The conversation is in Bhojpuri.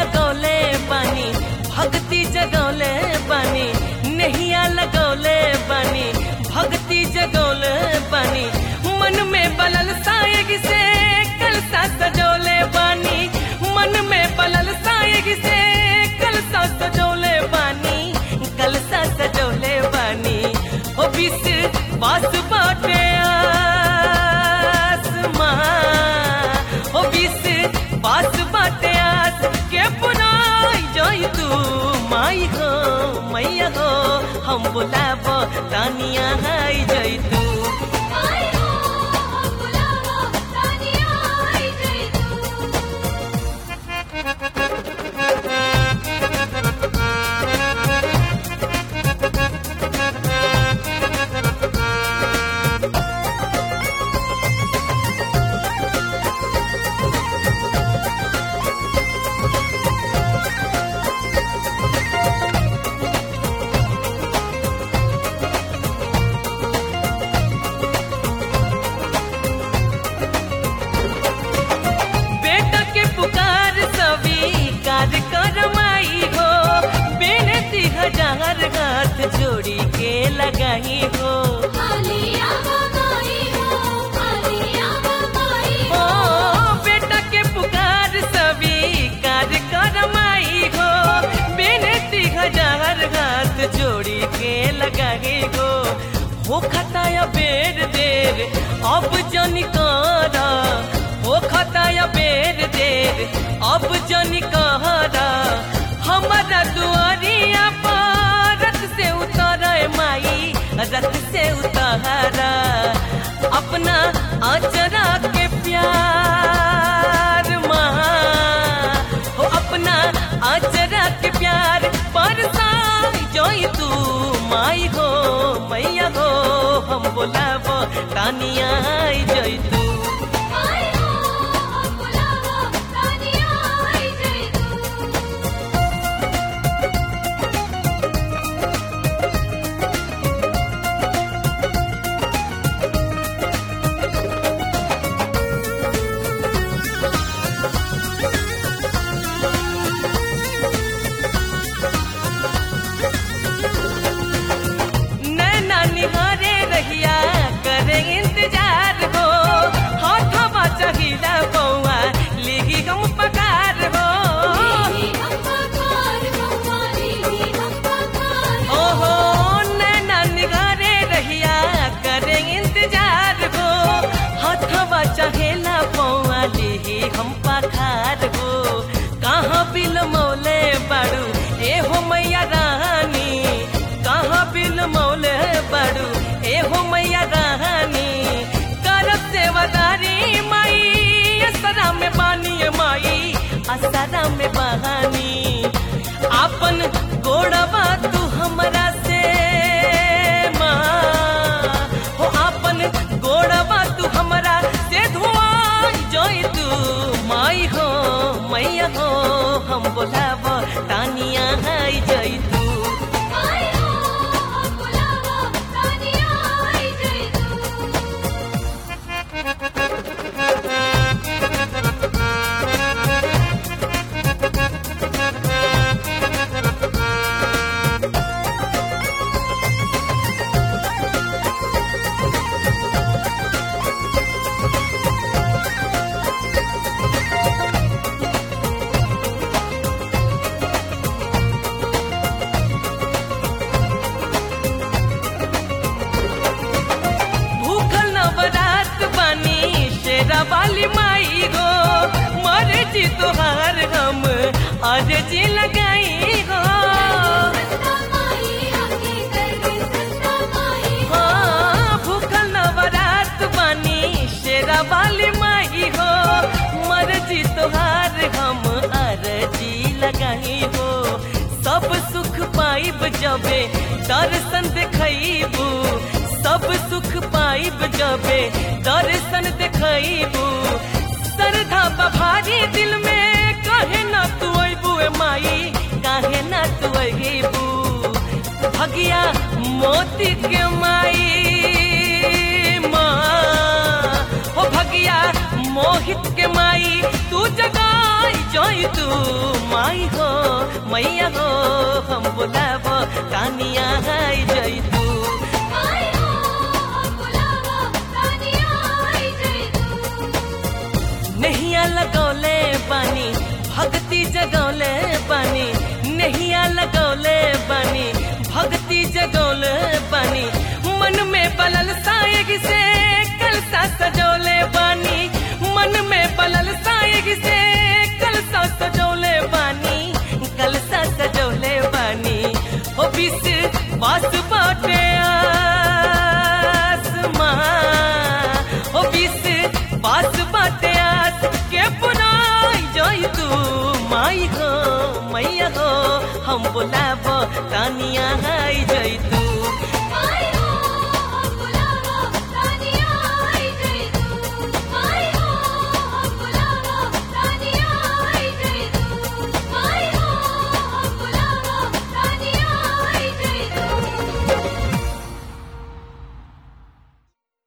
लगौले बानी भक्ति जगौले बानी नैया लगौले बानी भक्ति जगौले बानी मन में बलल सायग से कलसा सजौले बानी मन में बलल सायग से कलसा सजौले बानी कलसा सजौले बानी ओ बिस बास बाटे आसमां ओ बिस बास बाटे आस के पुनाई जोई तू माई हो मैया हो हम बुलाबो तानिया हाई जोई तू आई हो हम बुलावा तानिया आई जई तू बेटा के पुकार स्वीकार कर माई हो बेनती हजार हाथ जोड़ी के लगाई हो हालिया माई हो हालिया माई ओ बेटा के पुकार स्वीकार कर माई हो बेनती हजार हाथ जोड़ी के लगाई हो हो खताया बेर देर अब जन करा हो खताया बेर देर अब जन कहरा हमारा दुआरिया पर रथ से उतर माई रथ से उतारा अपना आचरा के प्यार माँ हो अपना आचरा के प्यार पर जोई तू माई हो मैया हो हम बोलाबो तानिया आई जोई तू आई हो हम बुलावा तानिया आई जई तू नैना निहारे रहिया करे इंतजार हो हाथवा चाहिला बउआ लिगी हम पकार हो ली हम पकार बम्मा ली हम पकार ओहो नैना निहारे रहिया करे इंतजार हो हाथवा चाहिला बउआ लिगी हम पकार हो कहाँ बिल मौले बाड़ू ए हो मैया रानी कहाँ बिल मौले बाड़ू ए हो मैया रानी करब सेवादारी माई असरा में बानी माई असरा में बहानी आपन गोड़वा तू हमरा से माँ हो आपन गोड़वा तू हमरा से धुआं जोई तू माई हो मैया हो हम बोलाबो तानिया हाई जोई तू आई हो हम बुलावा तानिया आई जई तू भूखल नवरात बानी शेरा वाली माई गो मरे जी तोहार हम अर्जी लगाई गो संता माई आके कर दे संता माई हाँ, भूखल नवरात बानी शेरा वाली माई हो मर्जी तोहार हम अर्जी लगाई हो सब सुख पाइब जबे दर्शन देखबू सब सुख पाइब जबे दर्शन देखबू श्रद्धा बभारी दिल में कहे ना तू अबू माई काहे ना तू अबू भगिया मोती के माई माँ हो भगिया मोहित के माई तू जगाई जोई तू माँ माई हो मैया हो हम बुलाव तानिया आई जई तू आई हो हम बुलावा तानिया आई जई तू नहिया लगौले बानी भक्ति जगौले बानी नहिया लगौले बानी भक्ति जगौले बानी मन में बलल सायग से कलसा सजौले बानी मन में बलल सायग से कलसा सजौले बानी कलसा सजौले बानी ओ बिस बास बाटे आसमां ओ बिस बास बाटे आस के पुनाई जोई तू माई हो मैया हो हम बुलाबो तानिया आई जोई तू